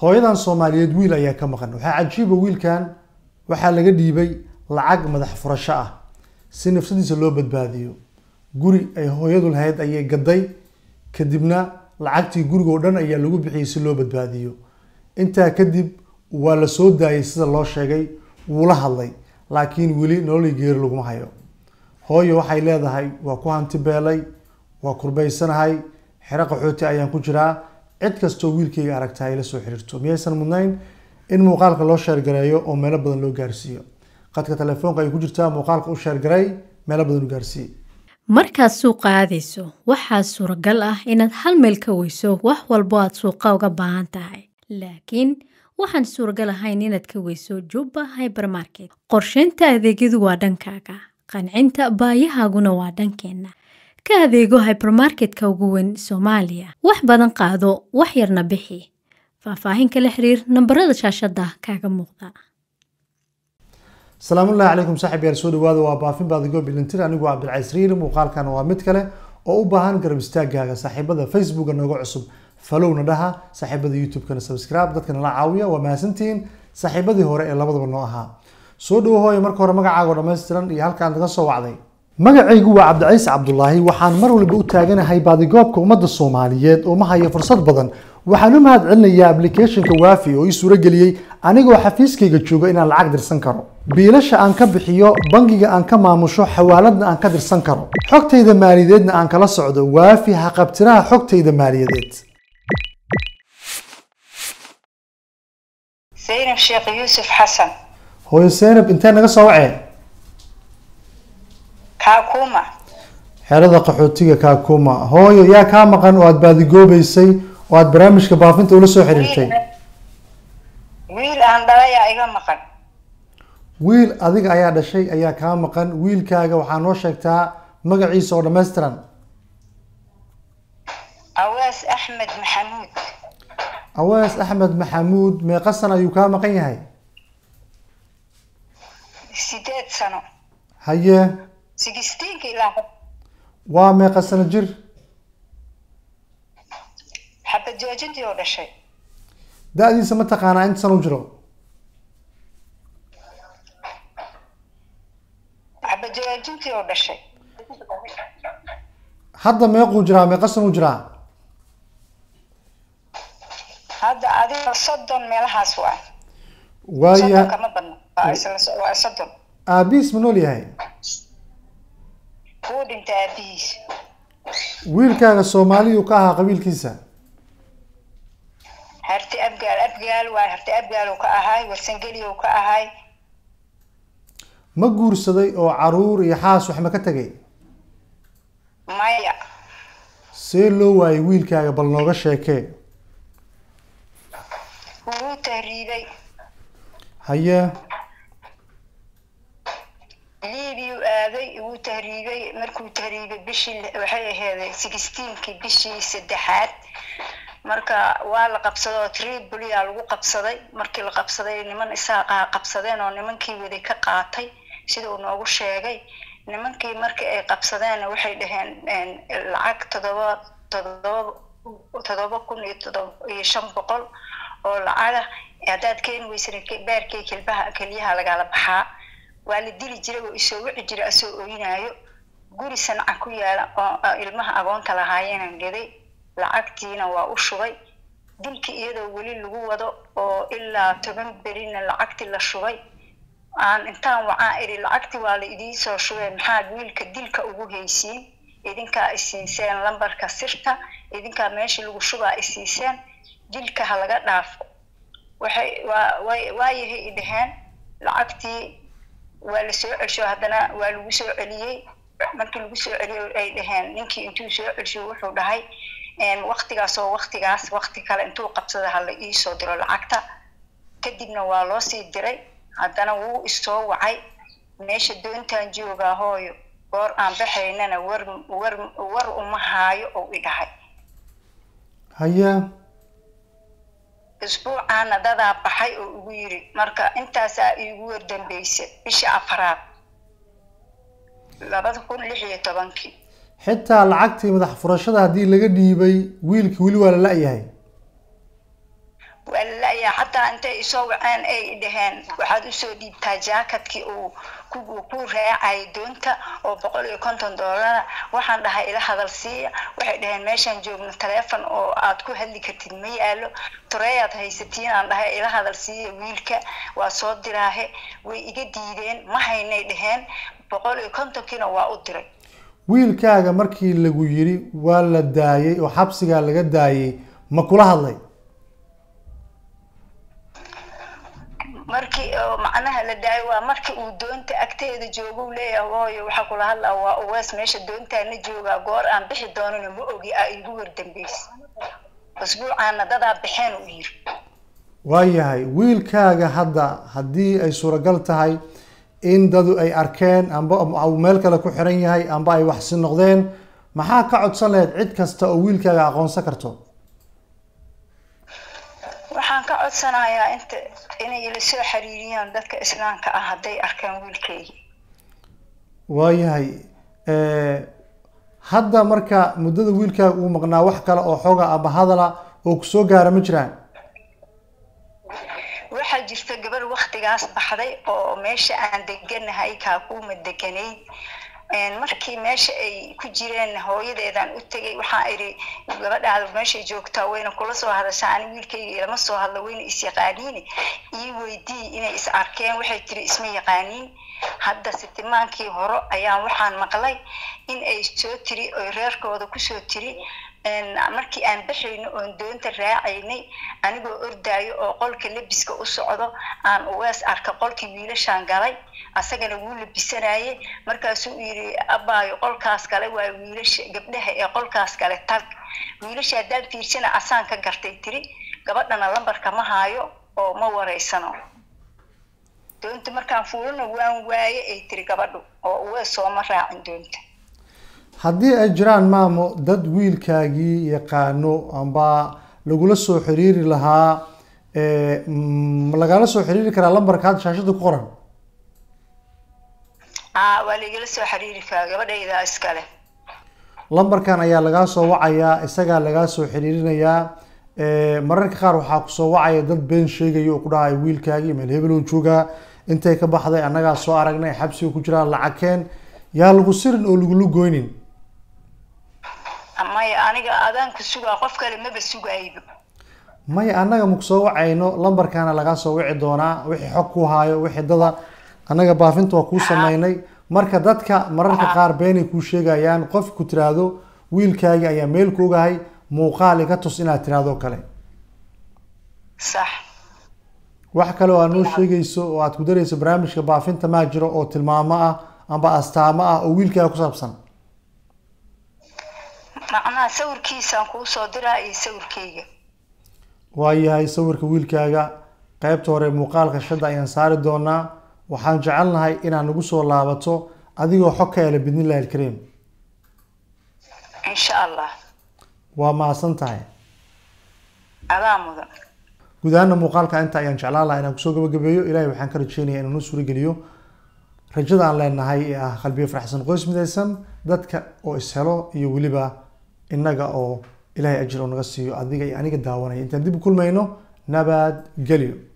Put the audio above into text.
hooyadan soomaaliyeed wiil ayaa ka maqan waxaa cajiiba wiilkan waxaa laga dhiibay lacag madax furasho ah si nafsadiisa loo badbaadiyo guri ay hooyadu lahayd ayay gaday kadibna lacagtii guriga oo dhan ayaa lagu bixiyey si loo badbaadiyo intaa kadib waa la soo daayay sida loo sheegay wuu la hadlay laakiin weli nololii geeri laguma hayo hooyo waxay leedahay waa ku hanti beelay waa kurbaysanahay xero qaxooti ayaan ku jiraa cid kastoo wiilkayga aragta ay la soo xiriirto miyaysan mudnayn in muuqaalka loo sheergareeyo oo meelo badan loo gaarsiiyo qadka telefoonka ay ku jirtaa muuqaalka u sheergaray meelo badan u gaarsiiye markaad suuqa aadayso waxaa suuragal ah inaad hal meel ka weyso wax walbo aad suuqa uga baahan tahay laakiin waxaan suuragal ahayn inaad ka weyso jubba hybermarket qorsheynta adeegyadu waa dhankaaga qancinta baayahaaguna waa dhankeenna ka adeego hybermarketka ugu weyn soomaaliya wax badan qaado wax yarna bixi faahfaahin kala xiriir nambarada shaashada kaaga muuqda salaamullahi calaykum saaxib yaal soo dhawaada waa baafin baadigo bilintir anigu waa cabdilcays riiri muuqaalkan waa mid kale oo u baahan garab istaagaaga saaxiibada facebooka nooga cusub falowna dhaha saaxiibada youtube-kana subscribe dadka nala caawiya waa mahadsantihiin saaxiibadii hore ee labadaba noo ahaa soo dhawo hooye marka hore magacaago dhammaystiran iyo halkaan naga soo wacday magacaygu waa cabdicays cabdulaahi waxaan mar walba u taaganahay baadigoobka ummadda soomaaliyeed oo ma hayo fursad badan waxaan u mahad celinayaa applicationka waafi oo ii suurageliyey anigoo xafiiskayga jooga inaan lacag dirsan karo biilasha aan ka bixiyo bangiga aan ka maamusho xawaaladna aan ka dirsan karo xogtayda maaliyadeedna aan kala socdo waafi haqabtiraha xogtayda maaliyadeed zaynab sheekh yuusuf xasan hooyo seynab intee naga soo wacee kaakuma xerada qaxootiga kaakuma hooyo yaa kaa maqan oo aada baadigoobeysay oo aada barnaamijka baafinta ula soo xiriirtay wiil aan dhalayaa iga maqan wiil adiga ayaa dhashay ayaa kaa maqan wiilkaaga waxaa noo sheegtaa magaciisa oo dhammaystiran awaas axmed maxamuud awees axmed maxamuud meeqa sana ayuu kaa maqan yahay sideed sano haye sigistiinka ilaa waa meeqa sano jir xabad joojintii oo dhashay da-diisa ma taqaanaa inta sana u jiro xabad joojintii oo dhashay hadda meequu jiraa meeqa sana u jiraa hadda adiga soddon meelahaas waa waaya soddon kama badno waa isla so- waa soddon aabihiis ma nool yahay kuu dhintay aabihiis wiilkaaga soomaaliyuu ka ahaa qabiilkiisa harti abgaal abgaal waa harti abgaal uu ka ahaay warsangeli uu ka ahaay ma guursaday oo caruur iyo xaas wax ma ka tegay maya see loo waayay wiilkaaga bal nooga sheekee wuu tahriibay haye liibiyuu aaday wuu tahriibay markuu tahriibay bishii waxay aheeday sixteenkii bishii saddexaad marka waa la qabsaday oo tripolya lagu qabsaday markii la qabsaday niman isaaqaa qabsadeen oo nimankii waday ka qaatay sida uu noogu sheegay nimankii markii ay qabsadeenna waxay dhaheen lacag todoba todoba todoba kun iyo todoba iyo shan boqol oo lacaga haddaad keeni weysana baarkii kelbaha keliyaha lagala baxaa waa la dili jiray oo isoo wici jiray asoo oynaayo guri sanca ku yaala oo ilmaha agoonta lahaayeenan gaday lacagtiina waa u shubay dilkii iyadoo weli lagu wado oo ilaa toban berina lacagtii la shubay aan intaan wacaa iri lacagtii waa la idiinsoo shubay maxaad wiilka dilka ugu haysiin idinkaa isiiseen lambarka sirta idinkaa meeshii lagu shubaa isiiseen dilka ha laga dhaafo waxay waa way waayahay i dhaheen lacagtii waa la soo celsho haddana waa lagu soo celiyey markii lagu soo celiyey ay dhaheen ninkii intuu soo celsho wuxuu dhahay waktigaas oo waktigaas wakti kale intuu qabsada ha la iisoo diro lacagta kadibna waa loo sii diray haddana wuu isoo wacay meesha doontaan joogaa hooyo goor aan baxaynana war war war uma haayo ou i dhahay haye isbuucaana dadaa baxay oo ugu yiri marka intaasaa iigu wardambeysay bishii afraad labada kun lix iyo tobankii xitaa lacagtii madax furashada haddii laga dhiibay wiilkii weli waa la la-yahay waa la la'yaa xataa intay isoo waceen ay dhaheen waxaad usoo dhiibtaa jaakadkii uu ku ku raacayay doonta oo boqol iyo konton doolara waxaan dhahay ila hadal siiya waxay dhaheen meeshaan joogno taleefon oo aad ku hadli kartid ma yaalo toreeyaad haysatiin aan dhahay ila hadal siiya wiilka waa soo diraahe way iga diideen ma haynay dhaheen boqol iyo kontonkiina waa u diray wiilkaaga markii lagu yiri waa la daayay oo xabsigaa laga daayay ma kula hadlay markii oo macnaha la daayo waa markii uu doonta agteeda joogo uu leeyahay hooyo waxaa kula hadlaa waa uwees meesha doontaana joogaa goor aan bixi doonana ma ogi aa igu wardambeysa usbuucaana dadaa baxeen uu yiri waayahay wiilkaaga hadda haddii ay suuragal tahay in dadu ay arkeen amba uu meel kale ku xiran yahay amba ay waxsi noqdeen maxaa ka codsan lahayd cid kasta oo wiilkaaga aqoonsan karto waxaan ka codsanayaa inta inay ila soo xiriiriyaan dadka islaamka ah hadday arkaan wiilkaygi waayahay hadda marka muddada wiilkaaga uu maqnaa wax kale oo xooga aba hadala oo kusoo gaara ma jiraan waxaa jirta gabar waktigaas baxday oo meesha aan deganahay kaakuuma deganayd markii meesha ay ku jireen hooyadeedaan u tegay waxaa idhi gabadhaada meeshay joogtaa wayna kula soo hadashaa ani wiilkayga ilama soo hadla wayna is-yaqaaniin ii weydii inay is arkeen waxay tiri isma yaqaaniin hadda sitimaankii hore ayaan waxaan maqlay in ay soo tiri oy reerkooda kusoo tiri markii aan baxayno oon doonta raacaynay anigoo ordaayo oo qolka labiska u socdo aan uwees arka qolkii wiilashaan galay asagana wuu labisanayay markaasuu yidhi abaayo qolkaas kale waa wiilasha gabdhaha ee qolkaas kale tag wiilasha haddaan fiirsana asaan ka gartay tiri gabadhana lambarka ma haayo oo ma wareysano doonta markaan fuulana waan waaye ay tiri gabadhu oo uwees sooma raacin doonta haddii ay jiraan maamo dad wiilkaagii yaqaano amba lagula soo xiriiri lahaa ma lagala soo xiriiri karaa lambarka hadda shaashada ku qoran aa waa laigala soo xiriiri karaa gabadhayda iskale lambarkan ayaa lagaa soo wacayaa isagaa lagaa soo xiriirinayaa mararka qaar waxaa kusoo wacaya dad been sheegaya oo ku dhahay wiilkaagii meel hebel oo joogaa intay ka baxday annagaa soo aragnay xabsiga ku jiraan lacagkeen yaa lagu sirin oo lagula goynin maya aniga adaanku sugaa qof kale maba sugayba maya annaga maku soo wacayno lambarkaana lagaa soo wici doonaa wixii xog ku haayo wixii dada annaga baafinta waa kuu sameynay marka dadka mararka qaar beenay kuu sheegayaan qof ku tiraahdo wiilkaagii ayaa meel ku ogahay muuqaal iga tus inaad tiraahdo kale sax wax kale oo aad noo sheegayso oo aad ku darayso barnaamijka baafinta maa jiro oo tilmaamo ah amba astaamo ah oo wiilkaaga ku saabsan macnaha sawirkiisaan kuu soo diraa iyo sawirkayga waayahay sawirka wiilkaaga qaybta hore muuqaalka shadda ayaan saari doonaa waxaan jecelnahay inaad nagu soo laabato adigoo xog ka hela bidnillahi alkariim insha allah waa mahadsan tahay adaa mudan guud ahaana muuqaalka inta ayaan jeclaan lahaa inaan kusoo gabagabeeyo ilahay waxaan ka rajeynaya inuu noo suurageliyo rajada aan leenahay ee ah qalbiyo faraxsan qoys midaysan dadka oo ishelo iyo weliba innaga oo ilaahay ajir oo naga siiyo adiga iyo aniga daawanaya intaan dib u kulmayno nabad gelyo